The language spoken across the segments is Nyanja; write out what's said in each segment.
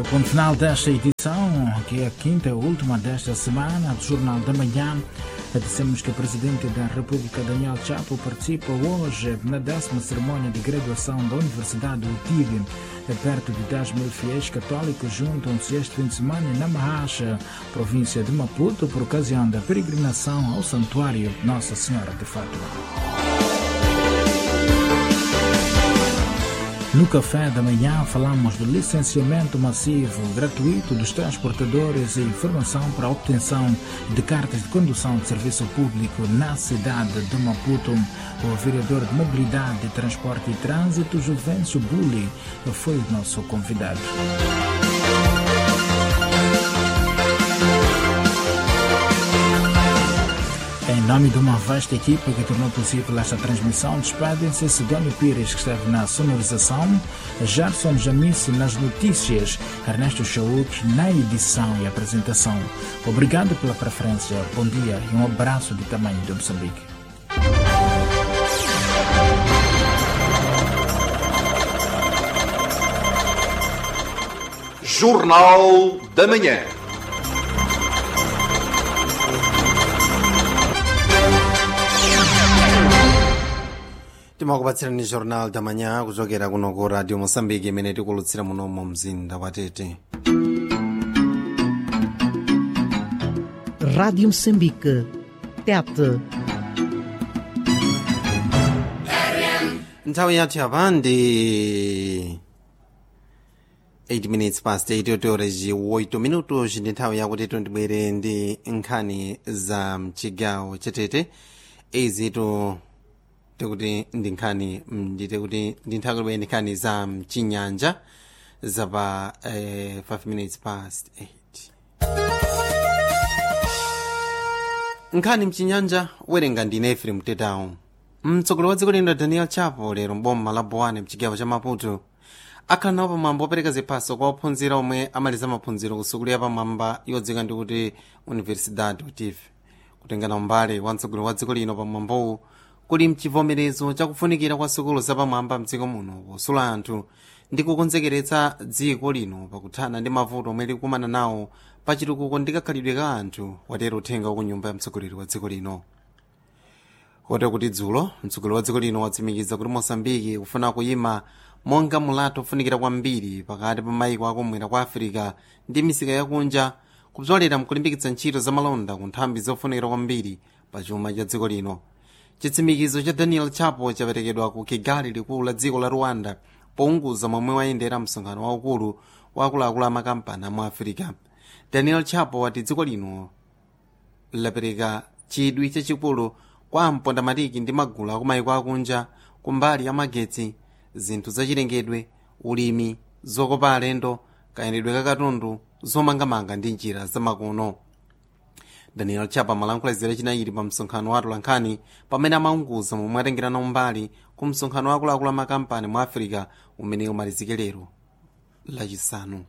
o ponto final desta edição, que é a quinta e última desta semana do Jornal da Manhã. Dissemos que o Presidente da República, Daniel Chapo, participa hoje na décima cerimônia de graduação da Universidade do Tigre. Perto de 10 mil fiéis católicos juntam-se este fim de semana na Marracha, província de Maputo, por ocasião da peregrinação ao Santuário Nossa Senhora de Fátima. No café da manhã falamos do licenciamento massivo gratuito dos transportadores e informação para a obtenção de cartas de condução de serviço público na cidade de Maputo. O vereador de Mobilidade, Transporte e Trânsito, Juvencio Bulli, foi o nosso convidado. Em nome de uma vasta equipa que tornou possível esta transmissão, despedem-se Sidónio Pires, que esteve na sonorização, Gerson Jamice nas notícias, Ernesto Chauk na edição e apresentação. Obrigado pela preferência, bom dia e um abraço de tamanho de Moçambique. Jornal da Manhã. timakupatsirani jornal da manhã kuchokera kuno ku radio moçambique imene tikulutsira muno mu mzinda wa tete Rádio Moçambique. Tete. nthawi yathu yapa ndi 8 minutes past 8 yotore ci 8 minutos ndi nthawi yakuti tibwere ndi nkhani za mchigawo chatete izitu tikuti ndi nkhani ndite kuti ndi nthawi kuti ndi nkhani za mchinyanja zapa eh, 5 minutes past 8 nkhani mchinyanja werenga ndine efrem tetawo mtsogoleri wa dziko lino daniel chapo lero mboma la bowane mchigawo cha maputo akhala nawo pamwamba opereka ziphaso kwa ophunzira omwe amaliza maphunziro ku sukulu yapamwamba yodzika ndi kuti universidade utif kutengana umbale wa mtsogoleri wa dziko lino pamwambowu kuli mchivomerezo chakufunikira kwa sukulu zapamwamba mdziko muno posula anthu ndi kukonzekeretsa dziko lino pakuthana ndi mavuto omwe likukumana nawo pachitukuko ndi kakhalidwe ka anthu watero uthenga wa ku nyumba ya mtsogoleri wa dziko lino kotero kuti dzulo mtsogoleri wa dziko lino watsimikiza kuti mosambiki kufuna kuyima monga mulato ofunikira kwambiri pakati pa mayiko akumwera kwa afirika ndi misika yakunja kupzolera mkulimbikitsa ntchito za malonda ku nthambi zofunikira kwambiri pa chuma cha dziko lino chitsimikizo cha daniel chapo chaperekedwa ku kigali likulu la dziko la rwanda pounguza momwe wayendera msonkhano waukulu wa akuluakulu amakampani mu afirika daniel chapo wati dziko lino lapereka chidwi chachikulu kwa mpondamatiki ndi magulu akumayiko akunja kumbali ya magetsi zinthu zachilengedwe ulimi zokopa alendo kayendedwe kakatundu zomangamanga ndi njira zamakono daniel chapa malankhula zere chinayiri pa msonkhano wa atolankhani pamene amaunguza momwe atengerana umbali ku msonkhano wa akuluakulu amakampani mu afirika umene umalizike lero lachisanu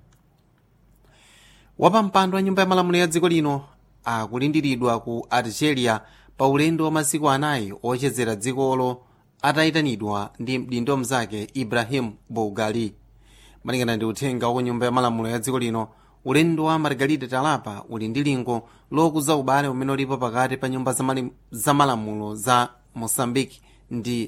wapampando wa nyumba ya malamulo ya dziko lino akulindiridwa ku algeria pa ulendo wa masiku anayi ochezera dzikolo atayitanidwa ndi mdindo mnzake ibrahim bougali malingana ndi uthenga wa nyumba ya malamulo ya dziko lino ulendo wa margarida talapa uli ndi lingo lokuza ubale umene ulipo pakati pa nyumba za malamulo za mosambiki ndi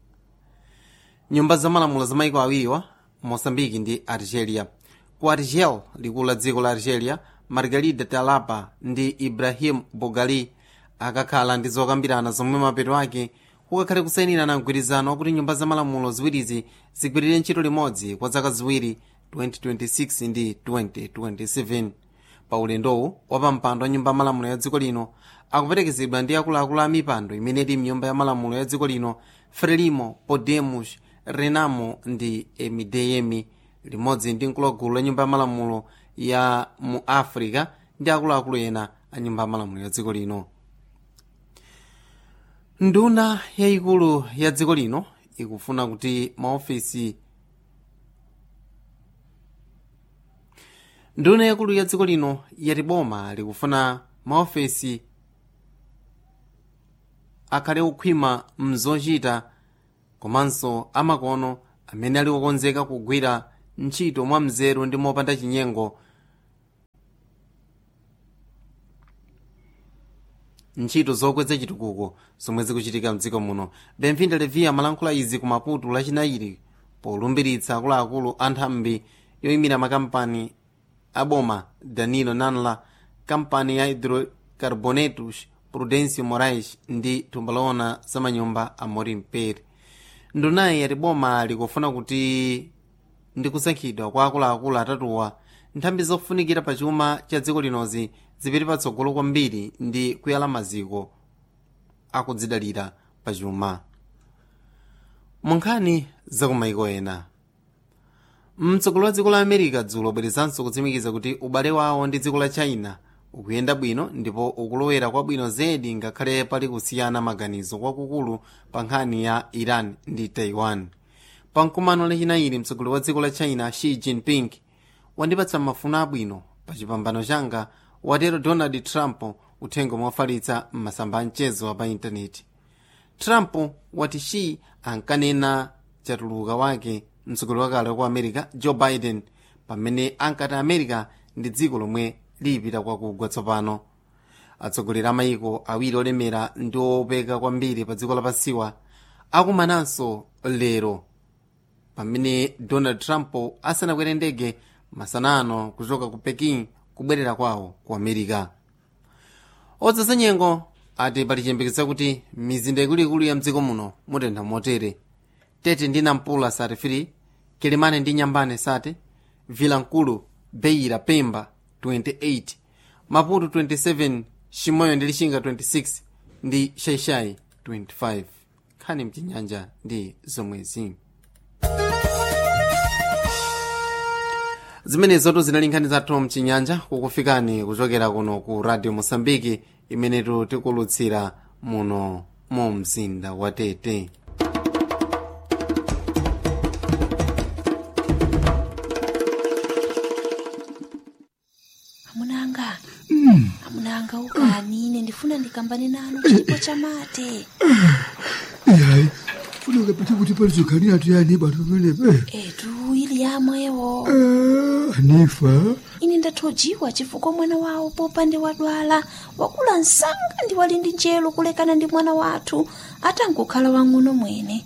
nyumba za malamulo za maiko awiriwa mosambiki ndi algeria ku argel likulu la dziko la algeria margarida talapa ndi ibrahim bogali akakhala ndi zokambirana zomwe mapeto ake kukakhale kusayinirana mgwirizano wakuti nyumba za malamulo ziwirizi zigwirire ntchito limodzi kwa zaka ziwiri 2026 ndi 2027 pa ulendowu wapampando wa nyumba ya malamulo ya dziko lino akuperekezedwa ndi akuluakulu a mipando imene ili mnyumba ya malamulo ya dziko lino frelimo podemos renamo ndi emidm limodzi ndi mkulogulu la nyumba ya malamulo ya mu africa ndi akuluakulu ena a nyumba ya malamulo ya dziko lino nduna yayikulu ya dziko lino ikufuna kuti maofesi nduna yakulu ya dziko lino yati boma likufuna maofesi akhale okhwima mzochita komanso amakono amene ali okonzeka kugwira ntchito mwa mzeru ndi mopanda chinyengo ntchito zokweza chitukuko zomwe zikuchitika mdziko muno benvinda levi amalankhula izi ku maputo lachinayi polumbiritsa akuluakulu a nthambi yoyimira makampani aboma danilo nanla kampani ya hidrocarbonetos prudencio morais ndi thumba loona zamanyumba a morim pere ndunayi yati boma likufuna kuti ndi kusankhidwa kwa akuluakulu atatuwa nthambi zofunikira pa chuma cha dziko linozi zipite patsogolo kwambiri ndi kuyala maziko akudzidalira pa chuma mu nkhani zakumaiko ena mtsogoleri wa dziko la america dzulo bwerezanso kutsimikiza kuti ubale wawo ndi dziko la china ukuyenda bwino ndipo ukulowera kwabwino zedi ngakhale pali kusiyana maganizo kwakukulu pa nkhani ya iran ndi taiwan pa mkumano lachinayi mtsogoleri wa dziko la china xi jinping wandipatsa mafuno abwino pa chipambano changa watero donald trump uthenga mofalitsa m'masamba amchezo pa intaneti trump wati xi ankanena chatuluka wake mtsogoleri wakale wa america joe biden pamene ankati america ndi dziko lomwe lipita kwakugwa tsopano atsogoleri amayiko awiri olemera ndi opeka kwambiri pa dziko lapansiwa akumananso lero pamene donald trump asanakwere ndege masanano kuchoka ku pekin kubwerera kwawo ku america odzeza nyengo ati pali chiyembekezo kuti mizinda ikuluikulu ya mdziko muno mutentha motere tete ndi nampula sati 3 kelemane ndi nyambane sati vilankulu beira pemba 28 maputo 27 chimoyo ndi lixinga 26 ndi shaishai 25 nkhani mchinyanja ndi zomwezi zimenezotu zinali nkhani zathu mchinyanja kukufikani kuchokera kuno ku radio mosambiki imenetu tikulutsira muno mu mzinda wa tete amunanga amunanga ukanine ndifuna ndikambane nanu chipo cha mate yayi funa ukapita kuti palizokhanira tuyani batu pamenepe etu ili yamwewo anifa ine ndathojiwa chifukwa mwana wawo popande wadwala wakula msanga ndi wali ndi njelo kulekana ndi mwana wathu atangokhala wang'ono mwene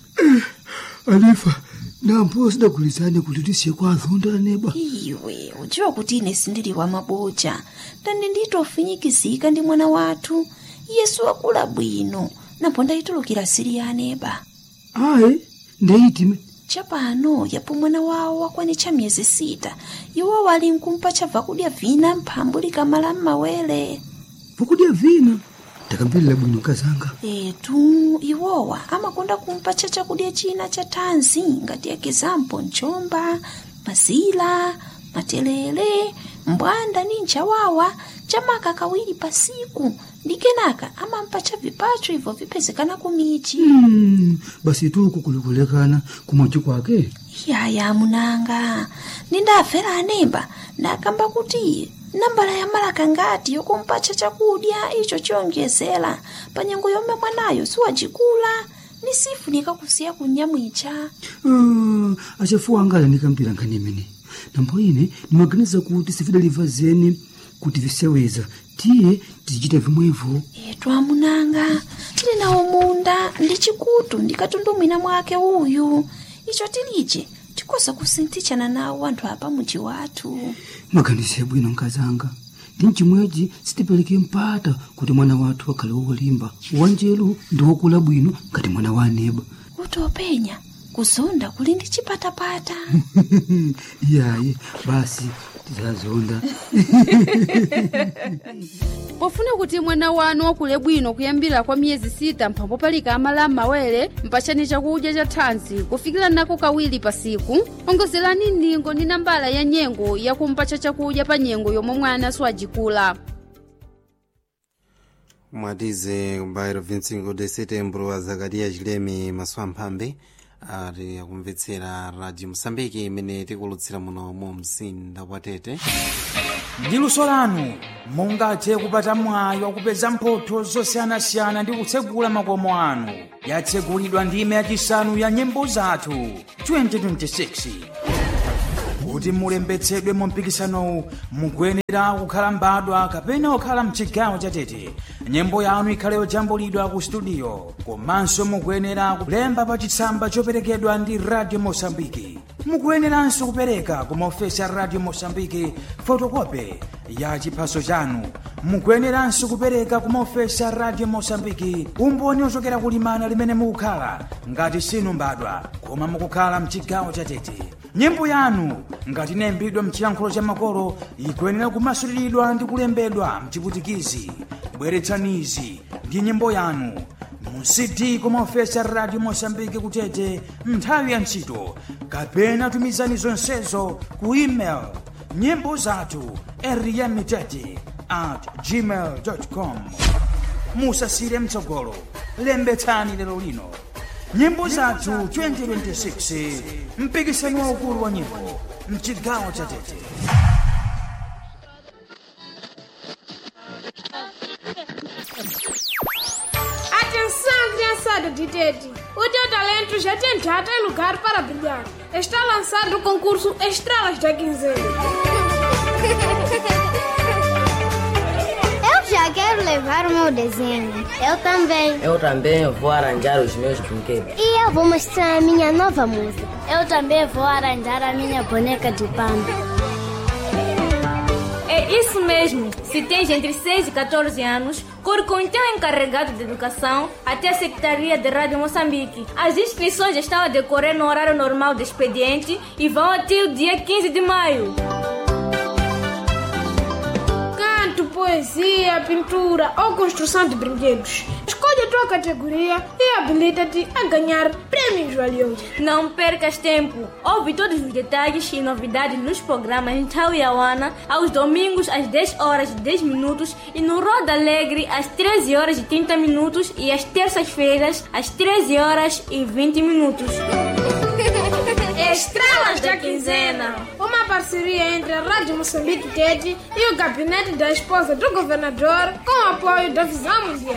anifa nampo sidagulizane kuti tisiye kwa azonda aneba iwe udziwa kuti ine sindili wa maboja ndandi nditofinyikizika ndi mwana wathu yesu wakula bwino napo ndayitulukira siri ya aneba ayi ndeyitime chapano yapo mwana wawo wakwanitcha miyezi sita iwo wali nkumpa chabva kudya vina mphambu likamala m'mawere vakudya vina ndakambirira bwino kazanga etu iwowa amakonda kumpatcha chakudya china cha thanzi ngati ekizampo mchomba mazila matelele mbwanda ni nchawawa chamaka kawiri pasiku ndi kenaka amampatcha vipacho ibvo vipezekana kumichi Mm, basi tuku kulikulekana kumochi kwake yaya munanga nindafera anemba ndakamba kuti nambala ya malaka ngati yokumpatcha chakudya icho chiyonjezera pa nyengo yomwe mwanayo siwacikula ni sifunika kusiya kunyamwicha Ah, achafuwa angala ndikambira nkhani imene nambo ine ndimaganiza kuti sifidaliva zeni kuti viseweza tiye tizichita vimwevo etu amunanga tili nawo munda ndi chikutu ndikatundumwina mwake uyu icho tilije tikoza kusinthichana nawo anthu apa muji wathu maganizo bwino nkazanga ndi mchimwechi sitipereke mpata kuti mwana wathu akhale wolimba wanjelu ndi wokula bwino ngati mwana wa aneba kuti openya kuzonda kuli ndi chipatapata iyayi basi tizazonda pofuna kuti mwana wanu wakule bwino kuyambira kwa miyezi sita mphambo palika amala m'mawere mpachani chakudya cha thanzi kufikira nako kawiri pasiku ongozerani ndingo ndi nambala ya nyengo yakumpacha chakudya pa nyengo yomwe mwana siwajikula mwatize kubayiro 25 de setembro a zakariya chileme maswamphambe ati akumvetsera radio mosambiki imene tikulutsira muno mu mzinda wa tete ndi luso lanu mungathe kupata mwayi wakupeza mphotho zosiyanasiyana ndi kutsegula makomo anu yatsegulidwa ndime yachisanu ya nyimbo zathu 2026 kuti mulembetsedwe mu mpikisanowu mukuyenera kukhala mbadwa kapena kukhala mchigawo chatete nyimbo yanu ikhale yojambulidwa ku studio komanso mukuyenera kulemba pa chitsamba choperekedwa ndi radio mosambiki mukuyeneranso kupereka ku maofesi a radio mosambiki fotokope ya chiphaso chanu mukuyeneranso kupereka ku maofesi a radio mosambiki umboni ochokera kulimana limene mukukhala ngati sinu mbadwa koma mukukhala mchigawo chatete nyimbo yanu ngati inayimbidwa mchiyankhulo cha makolo ikuyenera kumasuliridwa ndi kulembedwa mchiputikizi bweretsanizi ndi nyimbo yanu mu cd kumaofesi a radio mosambiki kutete nthawi ya ntchito kapena tumizani zonsezo ku email nyimbo zathu eriyamitete at gmail com musasire mtsogolo lembetsani lero lino nyimbo zathu 2026 mpikisano waukulu wa nyimbo mchigawo cha tete Atenção, criançada de Tete! O teu talento já tem data e lugar para brilhar. Está lançado o concurso Estrelas da Quinzena. Eu já quero levar o meu desenho. Eu também. Eu também vou arranjar os meus brinquedos. E eu vou mostrar a minha nova música. Eu também vou arranjar a minha boneca de pano. É isso mesmo. Se tens entre 6 e 14 anos, corre com o teu encarregado de educação até a Secretaria de Rádio Moçambique. As inscrições estão a decorrer no horário normal do expediente e vão até o dia 15 de maio. Canto, poesia, pintura ou construção de brinquedos. Escolhe a tua categoria e habilita-te a ganhar prêmios valiosos. Não percas tempo. Ouve todos os detalhes e novidades nos programas em Tauiauana aos domingos às 10 horas e 10 minutos e no Roda Alegre às 13 horas e 30 minutos e às terças-feiras às 13 horas e 20 minutos. Estrelas da Quinzena. Uma parceria entre a Rádio Moçambique Tete e o gabinete da esposa do governador com o apoio da Visão Mundial.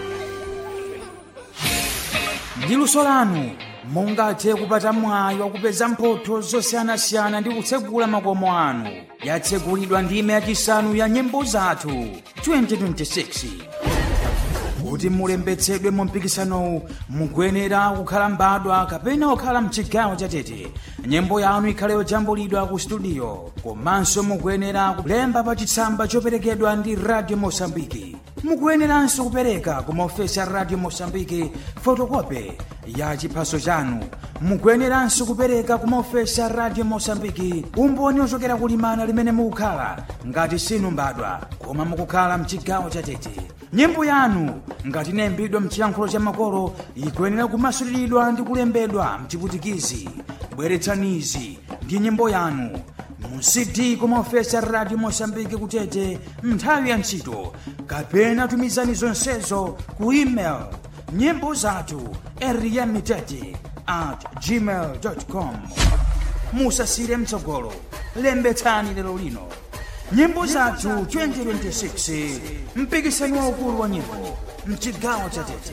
ndi luso lanu mungathe kupata mwayi wakupeza mphotho zosiyanasiyana ndi kutsegula makomo anu yatsegulidwa ndime yachisanu ya nyimbo zathu 2026 kuti mulembetsedwe mu mpikisanowu mukuyenera kukhala mbadwa kapena kukhala mchigawo chatete nyimbo yanu ikhale yojambulidwa ku studio komanso mukuyenera kulemba pa chitsamba choperekedwa ndi radio mosambiki mukuyeneranso kupereka ku maofesi a radio mosambiki fotokope ya chiphaso chanu mukuyeneranso kupereka ku maofesi a radio mosambiki umboni ochokera kulimana limene mukukhala ngati sinu mbadwa koma mukukhala mchigawo chatete nyimbo yanu ngati inayimbidwa mchiyankhulo cha makolo ikuyenera kumasuliridwa ndi kulembedwa mchiputikizi bweretsanizi ndi nyimbo yanu mu cd kumaofesi a radio mosambiki kutete nthawi ya ntchito kapena tumizani zonsezo ku email nyimbo zathu eriyamitete at gmail com musasire mtsogolo lembetsani lero lino nyimbo zathu 2026 mpikisano waukulu wa nyimbo mchigawo cha tete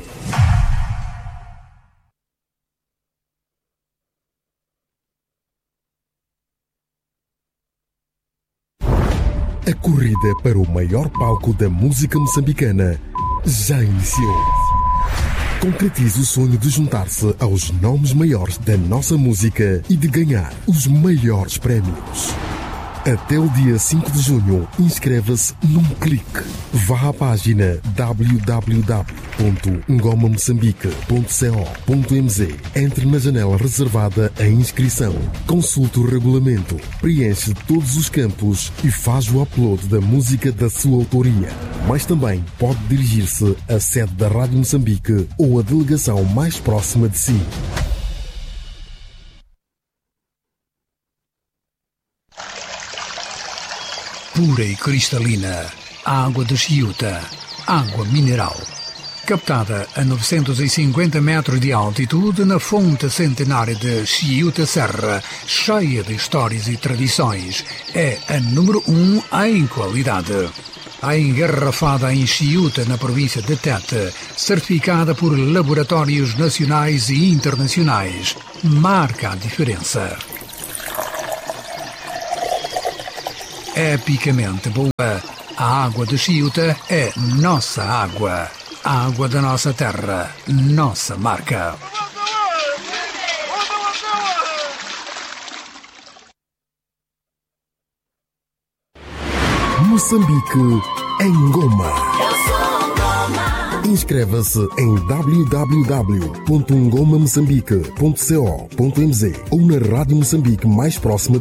A corrida para o maior palco da música moçambicana já iniciou. Concretize o sonho de juntar-se aos nomes maiores da nossa música e de ganhar os maiores prémios. Até o dia 5 de junho, inscreva-se num clique. Vá à página www.ngomamoçambique.co.mz Entre na janela reservada à inscrição. Consulte o regulamento, preenche todos os campos e faz o upload da música da sua autoria. Mas também pode dirigir-se à sede da Rádio Moçambique ou à delegação mais próxima de si. pura e cristalina, a água de Chiuta, água mineral. Captada a 950 metros de altitude na fonte centenária de Chiuta Serra, cheia de histórias e tradições, é a número um em qualidade. A engarrafada em Chiuta, na província de Tete, certificada por laboratórios nacionais e internacionais, marca a diferença. epicamente boa. A água de Chiuta é nossa água. A água da nossa terra, nossa marca. Moçambique em Goma. Inscreva-se em www.ngomamoçambique.co.mz ou na Rádio Moçambique mais próxima